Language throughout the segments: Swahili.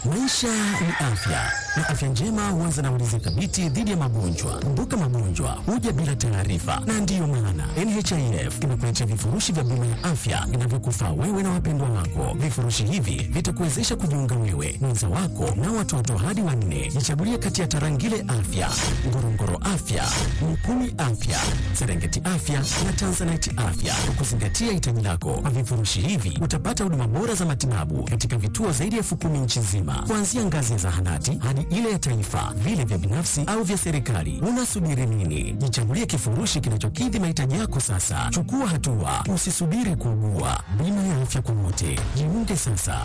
Maisha ni afya na afya njema huanza na ulinzi thabiti dhidi ya magonjwa. Kumbuka, magonjwa huja bila taarifa, na ndiyo maana NHIF imekuletea vifurushi vya bima ya afya vinavyokufaa wewe na wapendwa wako. Vifurushi hivi vitakuwezesha kujiunga wewe, mwenza wako na watoto hadi wanne. Jichagulie kati ya Tarangire Afya, Ngorongoro Afya, Mukumi Afya, Serengeti Afya na Tanzanite Afya kwa kuzingatia hitaji lako. Kwa vifurushi hivi utapata huduma bora za matibabu katika vituo zaidi ya elfu kumi nchi nzima, kuanzia ngazi ya zahanati hadi ile ya taifa, vile vya binafsi au vya serikali. Unasubiri nini? Jichagulie kifurushi kinachokidhi mahitaji yako sasa. Chukua hatua, usisubiri kuugua. Bima ya afya kwa wote, jiunge sasa.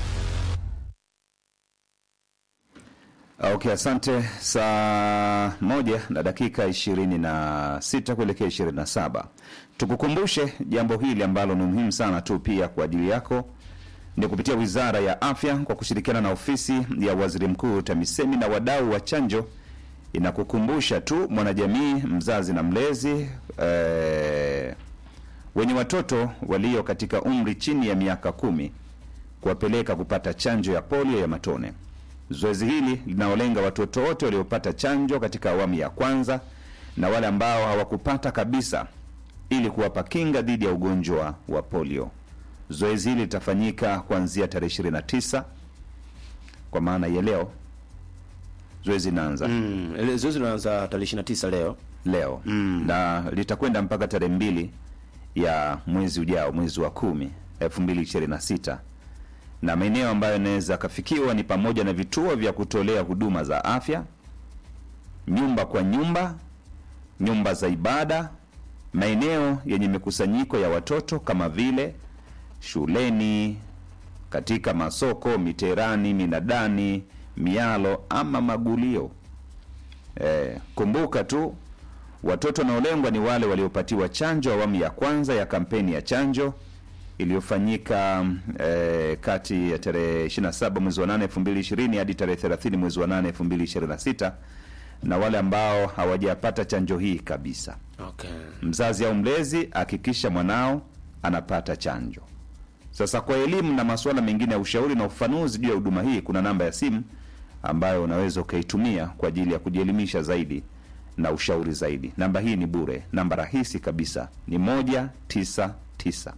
Okay, asante. Saa moja na dakika ishirini na sita kuelekea ishirini na saba tukukumbushe jambo hili ambalo ni muhimu sana tu pia kwa ajili yako ni kupitia Wizara ya Afya kwa kushirikiana na ofisi ya Waziri Mkuu TAMISEMI na wadau wa chanjo inakukumbusha tu mwanajamii, mzazi na mlezi eh, wenye watoto walio katika umri chini ya miaka kumi kuwapeleka kupata chanjo ya polio ya matone. Zoezi hili linaolenga watoto wote waliopata chanjo katika awamu ya kwanza na wale ambao hawakupata kabisa ili kuwapa kinga dhidi ya ugonjwa wa polio. Zoezi hili litafanyika kuanzia tarehe 29 kwa maana ya leo. Zoezi linaanza Mm, ile zoezi linaanza tarehe 29 leo. leo na litakwenda mpaka tarehe mbili ya mwezi ujao, mwezi wa kumi elfu mbili ishirini na sita na maeneo ambayo yanaweza akafikiwa ni pamoja na vituo vya kutolea huduma za afya, nyumba kwa nyumba, nyumba za ibada, maeneo yenye mikusanyiko ya watoto kama vile shuleni, katika masoko, miterani, minadani, mialo ama magulio. Eh, kumbuka tu watoto wanaolengwa ni wale waliopatiwa chanjo awamu ya kwanza ya kampeni ya chanjo iliyofanyika eh, kati ya tarehe 27 mwezi wa 8 2020 hadi tarehe 30 mwezi wa 8 2026 na wale ambao hawajapata chanjo hii kabisa. Okay. Mzazi au mlezi hakikisha mwanao anapata chanjo. Sasa kwa elimu na masuala mengine ya ushauri na ufafanuzi juu ya huduma hii, kuna namba ya simu ambayo unaweza ukaitumia kwa ajili ya kujielimisha zaidi na ushauri zaidi. Namba hii ni bure, namba rahisi kabisa ni moja tisa tisa.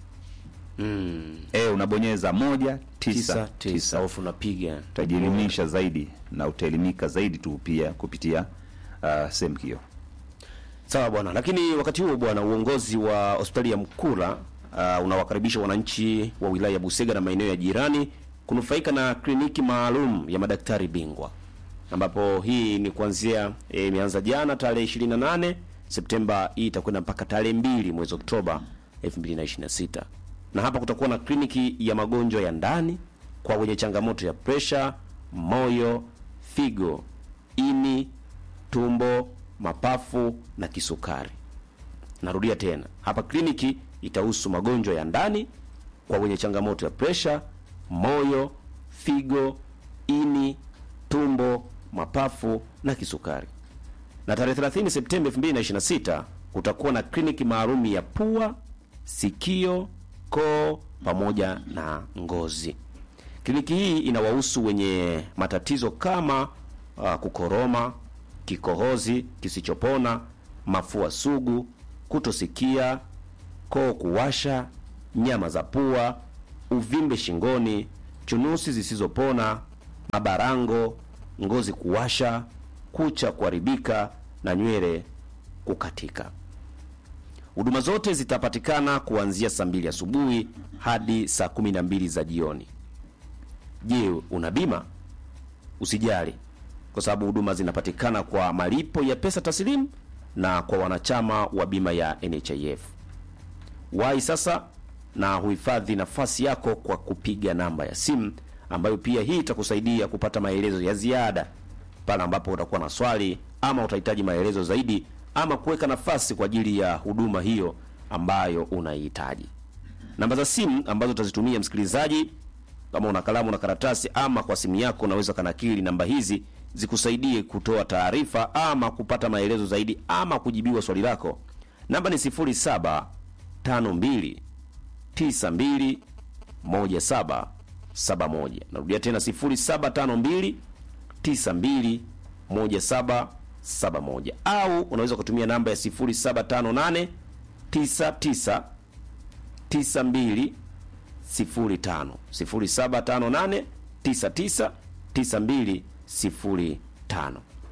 Mm. E, unabonyeza moja Tisa tisa tisa tisa, alafu unapiga. utajielimisha zaidi na utaelimika zaidi tu pia kupitia uh, sehemu hiyo. Sawa bwana, lakini wakati huo bwana, uongozi wa hospitali ya Mkura uh, unawakaribisha wananchi wa wilaya ya Busega na maeneo ya jirani kunufaika na kliniki maalum ya madaktari bingwa, ambapo hii ni kuanzia eh, imeanza jana tarehe 28 Septemba, hii itakwenda mpaka tarehe mbili mwezi Oktoba 2026 na hapa kutakuwa na kliniki ya magonjwa ya ndani kwa wenye changamoto ya presha, moyo, figo, ini, tumbo, mapafu na kisukari. Narudia tena, hapa kliniki itahusu magonjwa ya ndani kwa wenye changamoto ya presha, moyo, figo, ini, tumbo, mapafu na kisukari. Na tarehe 30 Septemba 2026 kutakuwa na kliniki maalum ya pua, sikio, koo pamoja na ngozi. Kliniki hii inawahusu wenye matatizo kama uh, kukoroma, kikohozi kisichopona, mafua sugu, kutosikia, koo kuwasha, nyama za pua, uvimbe shingoni, chunusi zisizopona, mabarango, ngozi kuwasha, kucha kuharibika na nywele kukatika. Huduma zote zitapatikana kuanzia saa mbili asubuhi hadi saa kumi na mbili za jioni. Je, una bima? Usijali, kwa sababu huduma zinapatikana kwa malipo ya pesa taslimu na kwa wanachama wa bima ya NHIF. Wahi sasa na huhifadhi nafasi yako kwa kupiga namba ya simu ambayo pia hii itakusaidia kupata maelezo ya ziada pale ambapo utakuwa na swali ama utahitaji maelezo zaidi ama kuweka nafasi kwa ajili ya huduma hiyo ambayo unaihitaji. Namba za simu ambazo utazitumia msikilizaji, kama una kalamu na karatasi ama kwa simu yako, unaweza kanakili namba hizi zikusaidie kutoa taarifa ama kupata maelezo zaidi ama kujibiwa swali lako. Namba ni 0752 92 17 1771. Narudia tena 0752 92 1771 au unaweza kutumia namba ya 0758 99 92 05 0758 99 92 05.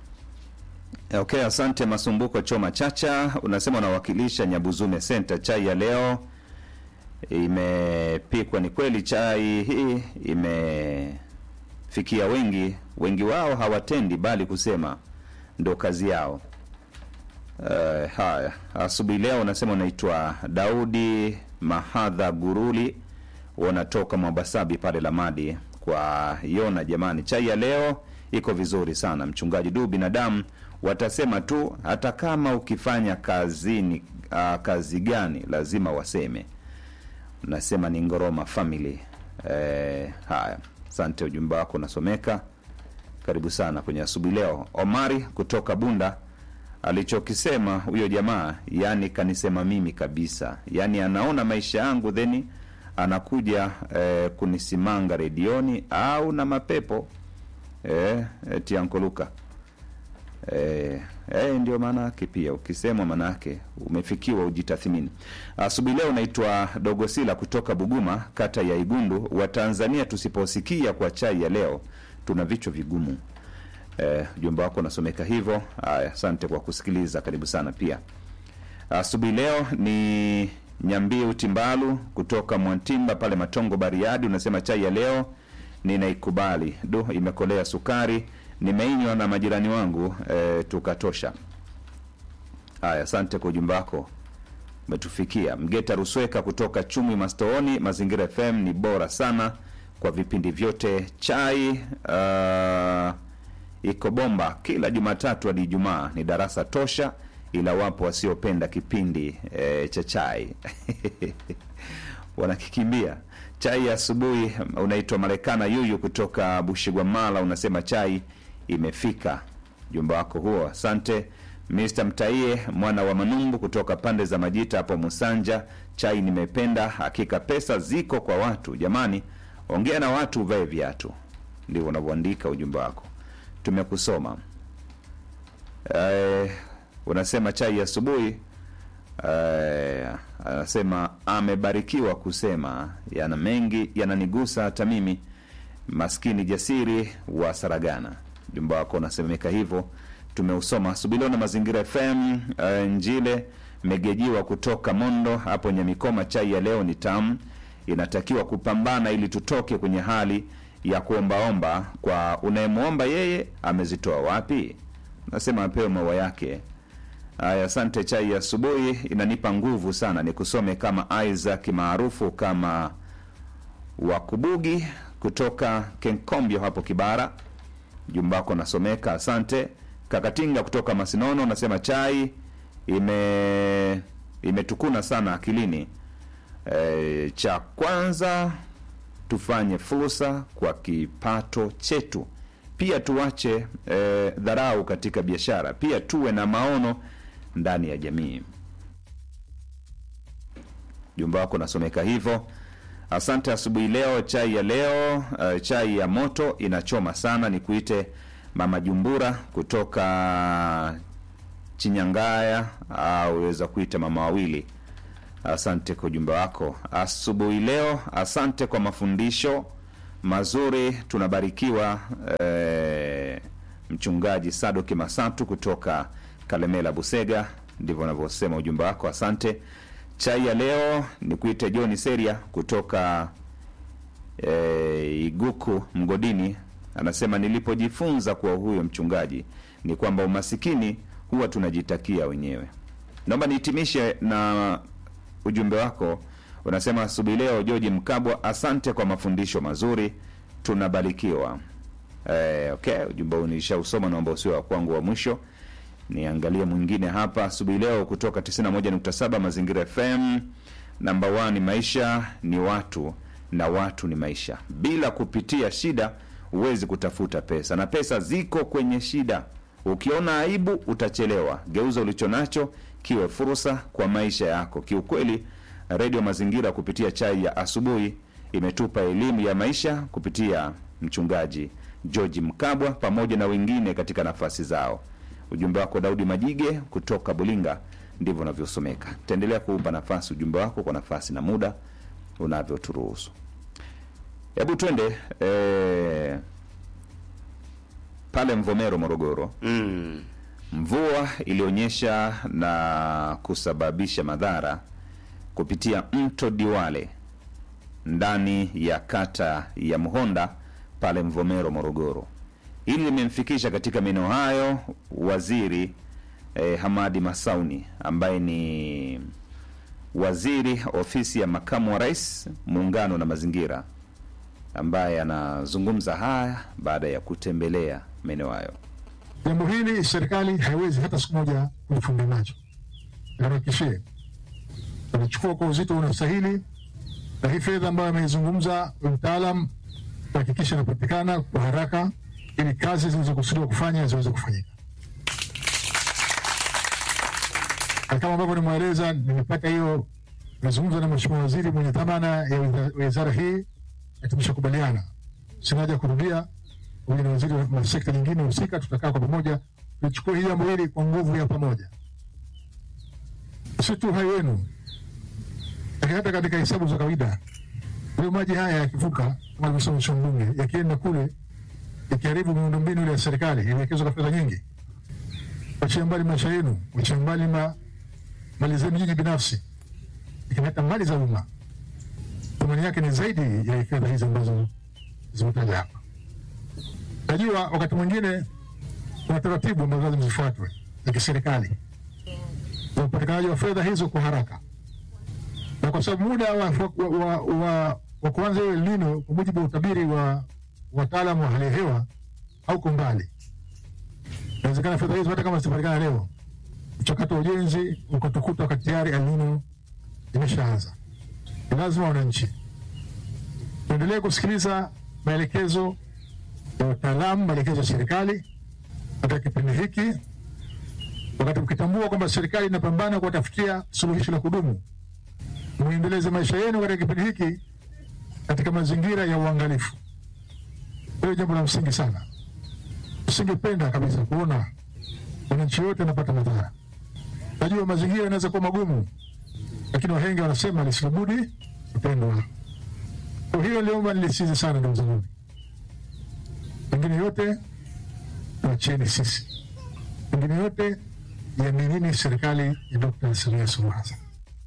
Okay, asante Masumbuko Choma Chacha, unasema unawakilisha Nyabuzume Center. Chai ya leo imepikwa. Ni kweli chai hii imefikia wengi, wengi wao hawatendi bali kusema ndo kazi yao. Uh, haya, asubuhi leo unasema unaitwa Daudi Mahadha Guruli, wanatoka Mwabasabi pale Lamadi kwa Yona. Jamani, chai ya leo iko vizuri sana. Mchungaji du, binadamu watasema tu, hata kama ukifanya kazini uh, kazi gani lazima waseme. Nasema ni Ngoroma family. Eh, haya, asante, ujumbe wako unasomeka. Karibu sana kwenye asubuhi leo. Omari kutoka Bunda alichokisema huyo jamaa, yani kanisema mimi kabisa, yani anaona maisha yangu theni anakuja eh, kunisimanga redioni au na mapepo eh, eti ankoluka eh, eh, ndio maana yake. Pia ukisema maana yake umefikiwa, ujitathmini. Asubuhi leo naitwa Dogosila kutoka Buguma, kata ya Igundu. Wa Tanzania tusiposikia kwa chai ya leo tuna vichwa vigumu. Eh, ujumbe wako unasomeka hivyo. Haya, asante kwa kusikiliza, karibu sana pia. Asubuhi leo ni Nyambie Timbalu kutoka Mwantimba pale Matongo Bariadi, unasema chai ya leo ninaikubali. Du, imekolea sukari, nimeinywa na majirani wangu eh, tukatosha. Haya, asante kwa ujumbe wako umetufikia. Mgeta Rusweka kutoka Chumi Mastooni, Mazingira FM ni bora sana kwa vipindi vyote. Chai uh, iko bomba kila Jumatatu hadi Ijumaa, ni darasa tosha, ila wapo wasiopenda kipindi e, cha chai wanakikimbia. Chai ya asubuhi unaitwa Marekana Yuyu kutoka Bushigwamala, unasema chai imefika. Jumba wako huo, asante. Mr Mtaie mwana wa Manumbu kutoka pande za Majita hapo Musanja, chai nimependa, hakika pesa ziko kwa watu. Jamani, ongea na watu, uvae viatu. Ndio unavyoandika ujumbe wako, tumekusoma. Eh, unasema chai ya asubuhi eh, anasema amebarikiwa kusema yana mengi yananigusa hata mimi maskini jasiri wa Saragana. Ujumbe wako unasemeka hivyo, tumeusoma asubuhi leo na Mazingira FM. Eh, Njile Megejiwa kutoka Mondo hapo Nyamikoma, chai ya leo ni tamu, inatakiwa kupambana ili tutoke kwenye hali ya kuombaomba. Kwa unayemwomba yeye amezitoa wapi? Nasema apewe maua yake. Haya, asante. Chai ya asubuhi inanipa nguvu sana, nikusome kama Isaac maarufu kama Wakubugi kutoka Kenkombyo hapo Kibara. Jumba wako nasomeka, asante. Kakatinga kutoka Masinono unasema chai ime imetukuna sana akilini. E, cha kwanza tufanye fursa kwa kipato chetu, pia tuache e, dharau katika biashara, pia tuwe na maono ndani ya jamii. Jumba wako nasomeka hivyo. Asante asubuhi leo, chai ya leo uh, chai ya moto inachoma sana. Nikuite mama Jumbura kutoka Chinyangaya au weza kuita mama wawili. Asante kwa ujumbe wako asubuhi leo. Asante kwa mafundisho mazuri, tunabarikiwa. Eh, mchungaji Sadoki Masatu kutoka Kalemela Busega, ndivyo anavyosema ujumbe wako. Asante. Chai ya leo ni kuite John Seria kutoka e, Iguku Mgodini, anasema nilipojifunza kwa huyo mchungaji ni kwamba umasikini huwa tunajitakia wenyewe. Naomba nihitimishe na ujumbe wako, unasema asubuhi leo, George Mkabwa, asante kwa mafundisho mazuri, tunabarikiwa. E, okay, ujumbe huu nishausoma, naomba usiwe wa kwangu wa mwisho niangalie mwingine hapa asubuhi leo kutoka 91.7 Mazingira FM. Namba 1 maisha ni watu na watu ni maisha. Bila kupitia shida huwezi kutafuta pesa, na pesa ziko kwenye shida. Ukiona aibu utachelewa. Geuza ulicho nacho kiwe fursa kwa maisha yako. Kiukweli, redio Mazingira kupitia chai ya asubuhi imetupa elimu ya maisha kupitia mchungaji George Mkabwa pamoja na wengine katika nafasi zao. Ujumbe wako Daudi Majige kutoka Bulinga ndivyo unavyosomeka. Taendelea kuupa nafasi ujumbe wako kwa nafasi na muda unavyoturuhusu. Hebu twende eh, pale Mvomero, Morogoro. Mm. Mvua ilionyesha na kusababisha madhara kupitia mto Diwale ndani ya kata ya Mhonda pale Mvomero, Morogoro. Hili limemfikisha katika maeneo hayo waziri eh, Hamadi Masauni ambaye ni waziri ofisi ya makamu wa rais muungano na mazingira, ambaye anazungumza haya baada ya kutembelea maeneo hayo. Jambo hili serikali haiwezi hata siku moja kulifumbia macho. Niharakishie, tunachukua kwa uzito unastahili, na hii fedha ambayo ameizungumza mtaalam kuhakikisha inapatikana kwa haraka, ili kazi zilizokusudiwa kufanya ziweze kufanyika. Na kama ambavyo nimweleza, nimepata hiyo, nimezungumza na mheshimiwa waziri mwenye dhamana ya wiza- wizara hii na tumeshakubaliana, sina haja ya kurudia pamoja na waziri wa sekta nyingine husika, tutakaa kwa pamoja tuchukue hili jambo hili kwa nguvu ya pamoja, si tu hai wenu, lakini hata katika hesabu za kawaida. Hayo maji haya yakivuka, kama alivyosema mheshimiwa mbunge, yakienda kule yakiharibu miundombinu ile ya serikali iliwekezwa kwa fedha nyingi, wachia mbali maisha yenu, wachia mbali ma, mali zenu nyinyi binafsi, lakini hata mali za umma, thamani yake ni zaidi ya fedha hizi ambazo zimetaja hapa. Najua wakati mwingine kuna taratibu ambazo lazima zifuatwe za kiserikali za upatikanaji wa fedha hizo kwa haraka, na kwa sababu muda wa, wa, wa, wa, wa kuanza hiyo El Nino kwa mujibu wa utabiri wa wataalamu wa hali ya hewa hauko mbali. Inawezekana fedha hizo hata kama zitapatikana leo, mchakato wa ujenzi ukatukuta wakati tayari El Nino imeshaanza. Ni lazima wananchi tuendelee kusikiliza maelekezo ya wataalamu, maelekezo ya serikali katika kipindi hiki, wakati mkitambua kwamba serikali inapambana kuwatafutia suluhisho la kudumu, muendeleze maisha yenu katika kipindi hiki katika mazingira ya uangalifu. Hilo jambo la msingi sana. Usingependa kabisa kuona wananchi wote wanapata madhara. Najua mazingira yanaweza kuwa magumu, lakini wahenga wanasema lisilobudi kutendwa. Kwa hiyo liomba nilisize sana, ndugu zangu mengine yote tuacheni sisi, mengine yote iaminini serikali ya Dkt. Samia Suluhu Hassan.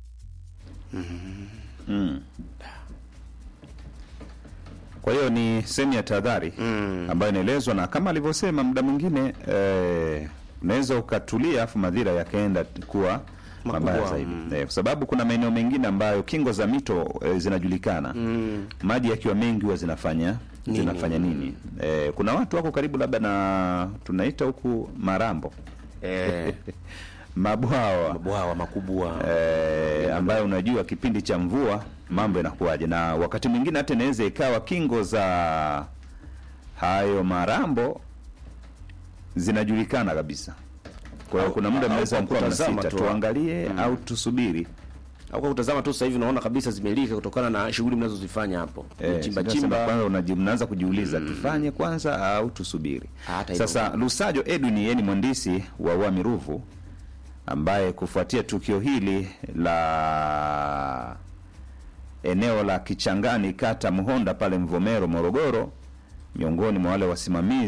Kwa hiyo ni sehemu ya tahadhari ambayo inaelezwa, na kama alivyosema, muda mwingine eh, unaweza ukatulia afu madhira yakaenda kuwa mabaya Makubwa, zaidi eh, kwa sababu kuna maeneo mengine ambayo kingo za mito eh, zinajulikana maji yakiwa mengi huwa zinafanya zinafanya nini? Eh, kuna watu wako karibu labda na tunaita huku marambo Eh, mabwawa mabwawa makubwa eh, ambayo unajua kipindi cha mvua mambo yanakuwaje, na wakati mwingine hata inaweza ikawa kingo za hayo marambo zinajulikana kabisa. Kwa hiyo Au- kuna muda au mnaweza kwa mkuwa kutazama mnasita, tu. tuangalie au tusubiri. au kwa kutazama tu sasa hivi unaona kabisa zimelika kutokana na shughuli mnazozifanya hapo Eh, chimba sasa chimba kwanza unaji- mnaanza kujiuliza tufanye kwanza au tusubiri. Hata hivyo. Sasa Lusajo Edwin yeye ni mhandisi wa Wami Ruvu ambaye kufuatia tukio hili la eneo la Kichangani kata Mhonda pale Mvomero Morogoro, miongoni mwa wale wasimamizi